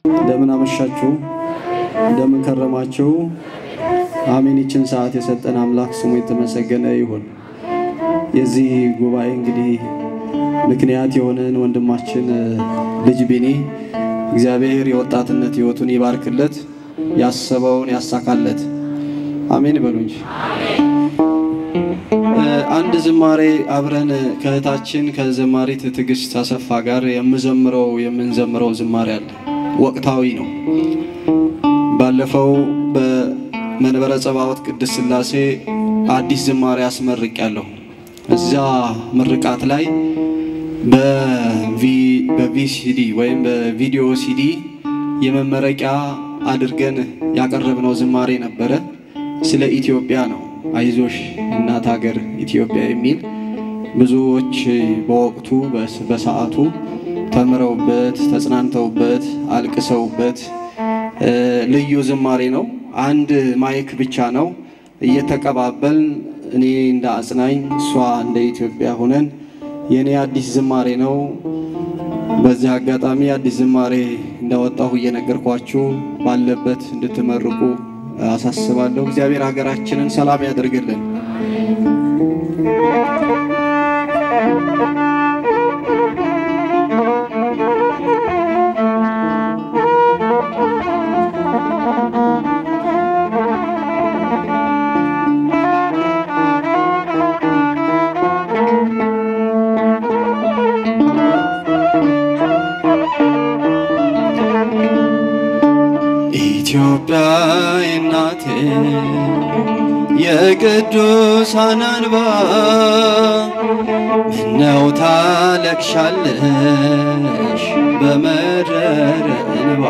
እንደምን አመሻችሁ፣ እንደምን ከረማችሁ። አሜን። ይችን ሰዓት የሰጠን አምላክ ስሙ የተመሰገነ ይሁን። የዚህ ጉባኤ እንግዲህ ምክንያት የሆነን ወንድማችን ልጅ ቢኒ እግዚአብሔር የወጣትነት ሕይወቱን ይባርክለት፣ ያሰበውን ያሳካለት። አሜን በሉ እንጂ። አንድ ዝማሬ አብረን ከእህታችን ከዘማሪት ትዕግስት አሰፋ ጋር የምዘምረው የምንዘምረው ዝማሬ አለ። ወቅታዊ ነው። ባለፈው በመንበረ ጸባዖት ቅድስት ሥላሴ አዲስ ዝማሬ አስመርቅ ያለሁ እዚያ ምርቃት ላይ በቪሲዲ ወይም በቪዲዮ ሲዲ የመመረቂያ አድርገን ያቀረብነው ዝማሬ ነበረ። ስለ ኢትዮጵያ ነው። አይዞሽ እናት ሀገር ኢትዮጵያ የሚል ብዙዎች በወቅቱ በሰዓቱ ተምረውበት ተጽናንተውበት አልቅሰውበት ልዩ ዝማሬ ነው። አንድ ማይክ ብቻ ነው እየተቀባበልን እኔ እንደ አጽናኝ እሷ እንደ ኢትዮጵያ ሆነን የእኔ አዲስ ዝማሬ ነው። በዚህ አጋጣሚ አዲስ ዝማሬ እንዳወጣሁ እየነገርኳችሁ ባለበት እንድትመርቁ አሳስባለሁ። እግዚአብሔር ሀገራችንን ሰላም ያደርግልን። ኢትዮጵያ እናቴ የቅዱሳን እንባ ምነው ታለቅሻለሽ በመረረ እንባ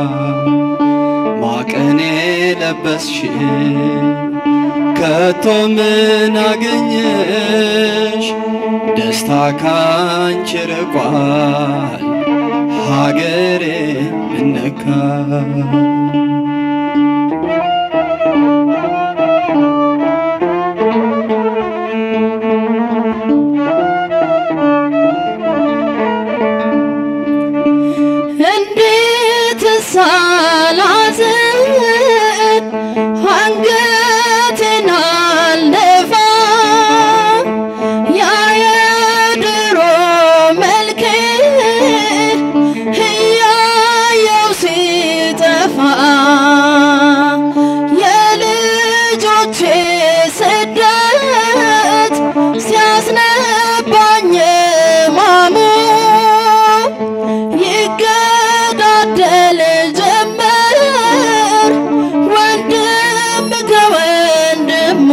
ማቅኔ ለበስሽ ከቶ ምን አገኘሽ ደስታ ካንቺ ርቋል ሀገሬ ምነካ እንዴት ሳላዝን አንገቴን አልደፋ ያ የድሮ መልኬ እያየው ሲጠፋ የልጆቼ ስደት ሲያስነባኝ ማሙ ይገዳደል ጀመር ወንድም ከወንድሙ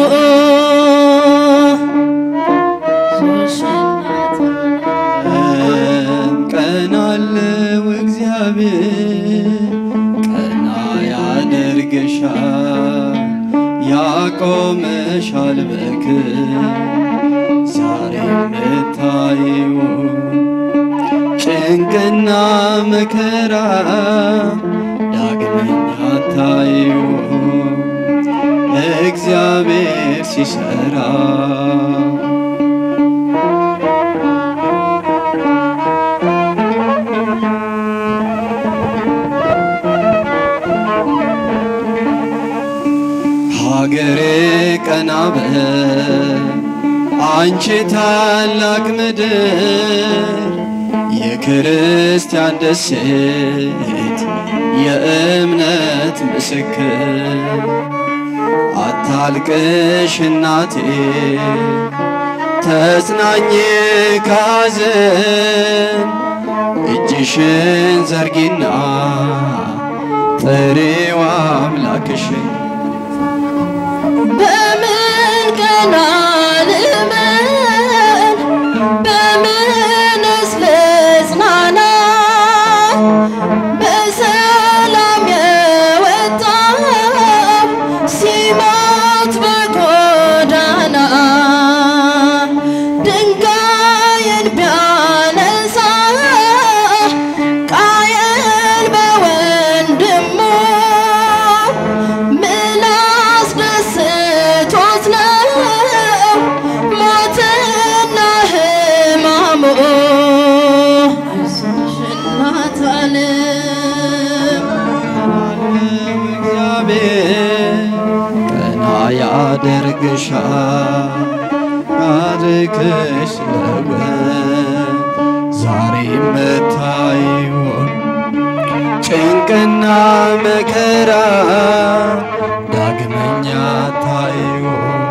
ቀና አለው እግዚአብሔር ቀና ያደርግሻል ያቆምሻል በክብር ዛሬ የምታይው ጭንቅና መከራ ዳግመኛ ታይው እግዚአብሔር ሲሰራ ሀገሬ ቀና በል አንቺ ታላቅ ምድር የክርስቲያን ደሴት የእምነት ምስክር አታልቅሽ እናቴ ተጽናኝ ካዘን እጅሽን ዘርጊና ጥሪው አምላክሽን በምን ቀና ልበል በምንስ ልጽናና በሰላም የወጣው ሲሞት በጎዳና ድንጋይን ቢያነሳ ቃየል በወንድሙ ምላስ ደስቶት ነው ያደርግሻ ታሪክሽ ለወጥ ዛሬ መታይውን ጭንቅና መከራ ዳግመኛ ታይውን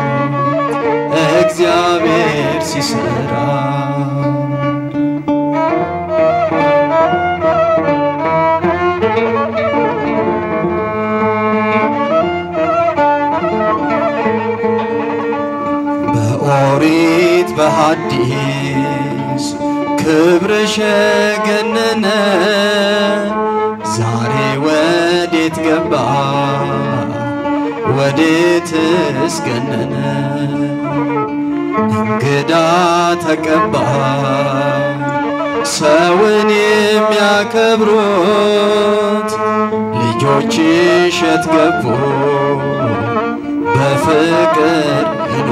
እግዚአብሔር ሲሰራ በኦሪት በሐዲስ ክብርሽ ገነነ ዛሬ ወዴት ገባ ወዴትስ ገነነ እንግዳ ተቀባ ሰውን የሚያከብሩት ልጆችሽ የት ገቡ በፍቅር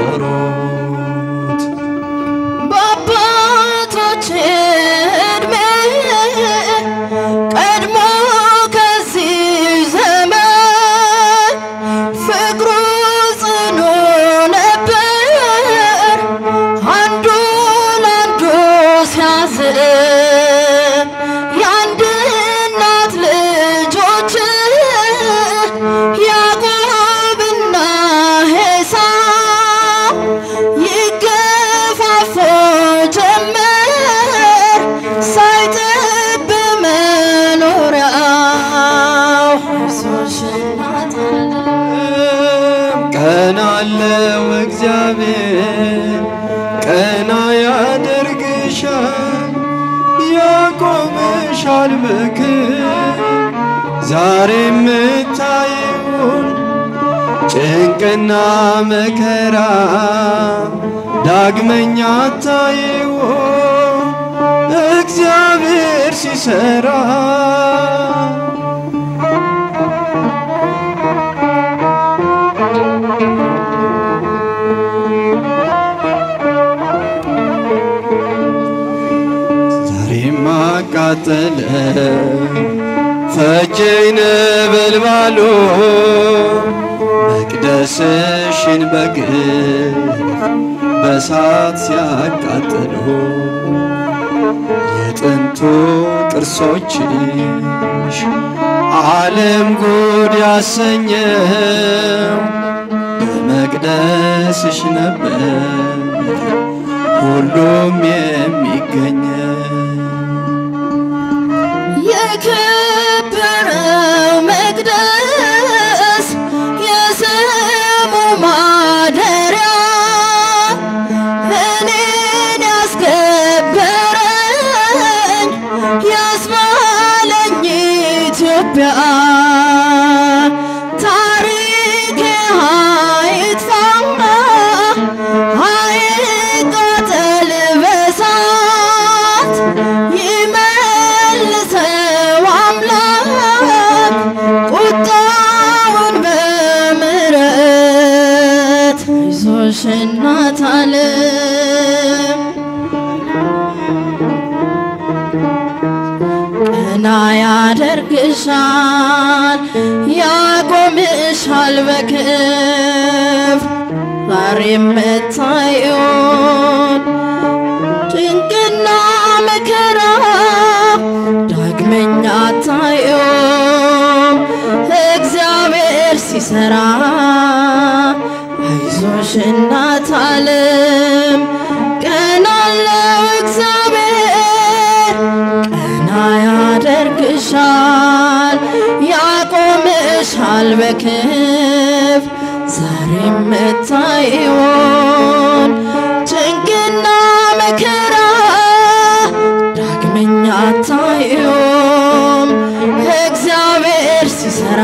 የኖሩት በአባቶች ዕድሜ ቀድሞ ከዚህ ዘመን ፍቅሩ ጽኑ ነበር፣ አንዱ ለአንዱ ሲያዝን የአንድ እናት ልጆች ያዕቆብና ዔሳው ይገፋፉ ጀመር ሳይጠብ መኖሪያው አይዞሽ እናት ቀና አለው እግዚአብሔር ቀና ያደርግሻል ያቆምሻል በክብር ዛሬ የምታየውን ጭንቅና መከራ ዳግመኛ ታየውን እግዚአብሔር ሲሰራ ዛሬም አቃጠለ ፈጀኝ ነበልባሉ መቅደስሽን በግፍ በሳት ሲያቃጥሉ የጥንቱ ቅርሶችሽ ዓለም ጉድ ያሰኘው በመቅደስሽ ነበር ሁሉም የሚገኘው የከበረው መቅደስ የስሙ ማደሪያ እኔን ያስከበረኝ ያስባለኝ ኢትዮጵያ ታሪኬ አይጥፋ አይቃጠል በሳት ይመልሰው አምላክ ቁጣውን በምሕረት አይዞሽ እናት ዓለም ቀና ያደርግሻል ያቆምሻል በክፍ ዛሬ የምታዩን ጭንቅና መከራ ዳግመኛ አታዩም እግዚአብሔር ሲሰራ አይዞሽ እናት ዓለም ቀና አለው እግዚአብሔር ቀና ያደርግሻል ያቆምሻል በክፍ ዛሬ የምታይውን ጭንቅና መከራ ዳግመኛ አታዩም እግዚአብሔር ሲሰራ